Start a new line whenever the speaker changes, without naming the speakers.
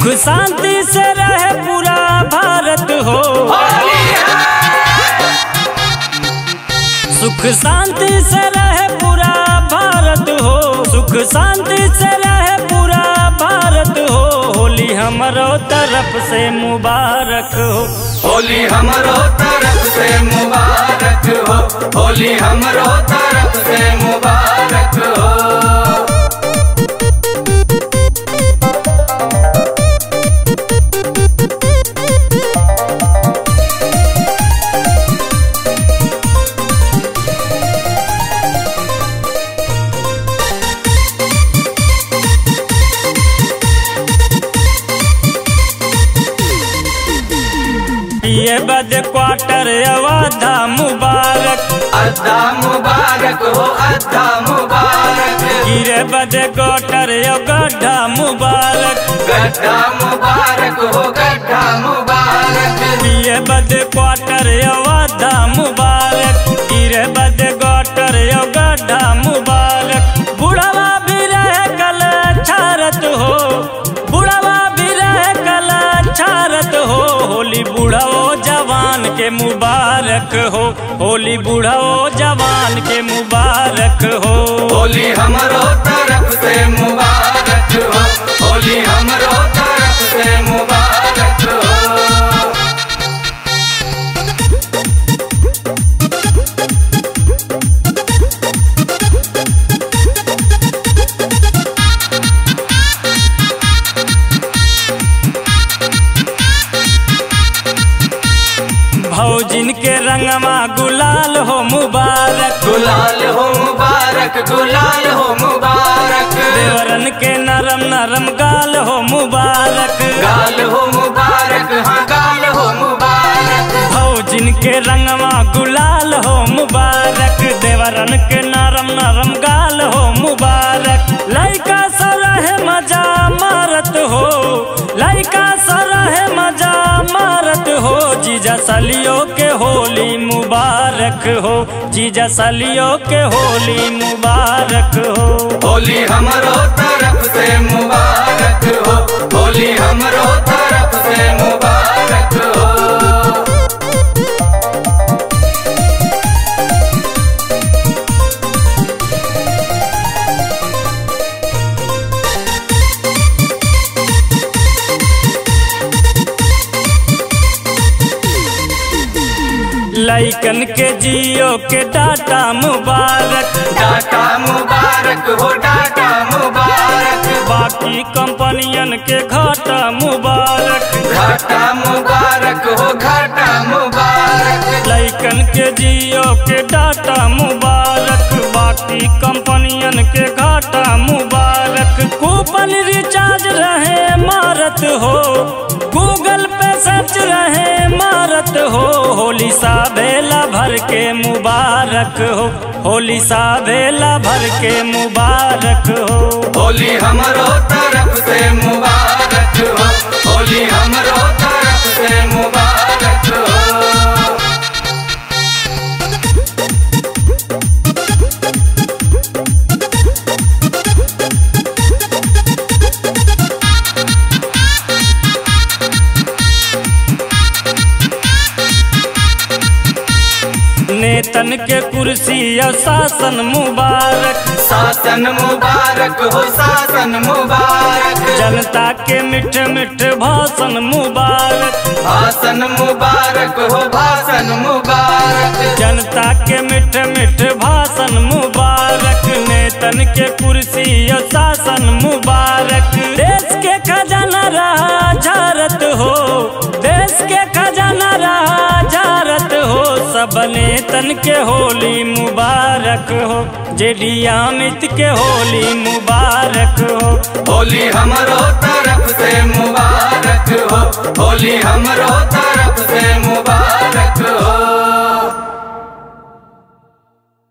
सुख शांति से रहे पूरा भारत हो सुख शांति से रहे पूरा भारत हो सुख शांति से रहे पूरा भारत हो होली हमरो तरफ से मुबारक हो
होली हमरो तरफ से मुबारक हो होली हमरो तरफ से मुबारक हो
ये बद क्वार्टर अवाधा मुबारक
अद्दा मुबारक हो अद्दा मुबारक
गिरे बद गोटर यो गड्ढा मुबारक
गड्ढा मुबारक हो गड्ढा मुबारक
ये बद क्वार्टर अवाधा मुबारक गिरे बद गोटर यो गड्ढा मुबारक बुढ़वा भी रहे कल छारत हो बुढ़वा भी रहे कल छारत हो होली बुढ़ाओ जवान के मुबारक हो होली बुढ़ाओ जवान के मुबारक हो
होली हमरो तरफ से मुबारक हो होली हमरो तरफ से मुबारक हो
भौजिन के रंगमा गुलाल हो मुबारक
गुलाल हो मुबारक गुलाल हो मुबारक
देवरन के नरम नरम गाल हो मुबारक
गाल हो मुबारक हाँ गाल हो मुबारक
भौजिन के रंगमा गुलाल हो मुबारक देवरन के नरम नरम गाल हो मुबारक लइका सरहे मजा मारत हो लइका सरहे मजा मारत हो जीजा सलियो के होली मुबारक हो जीजा सलियो के होली मुबारक हो
होली हमरो तरफ से मुबारक हो होली हमरो तरफ से मुबारक हो
लइकन के जियो के डाटा मुबारक
डाटा मुबारक हो डाटा मुबारक
बाकी कंपनियन के घाटा मुबारक
घाटा मुबारक हो घाटा मुबारक
लइकन के जियो के डाटा मुबारक बाकी कंपनियन के घाटा मुबारक कूपन रिचार्ज रहे मारत हो गूगल पे सर्च रहे मारत हो होली सा बेला भर के मुबारक हो होली सा बेला भर के मुबारक हो
होली हमरो तरफ से मुबारक हो होली हमरो तरफ से मुबारक हो
नेतन के कुर्सी या शासन मुबारक
शासन मुबारक हो शासन मुबारक
जनता के मिठ मिठ भाषण मुबारक
भाषण मुबारक हो भाषण मुबारक
जनता के मिठ मिठ भाषण मुबारक नेतन के कुर्सी या शासन मुबारक देश के खजाना रहा झारत हो देश के खजाना रहा झारत हो सब नेतन के होली मुबारक हो जेडी अमित के होली मुबारक हो
होली हमरो तरफ से मुबारक हो होली हमरो तरफ से मुबारक हो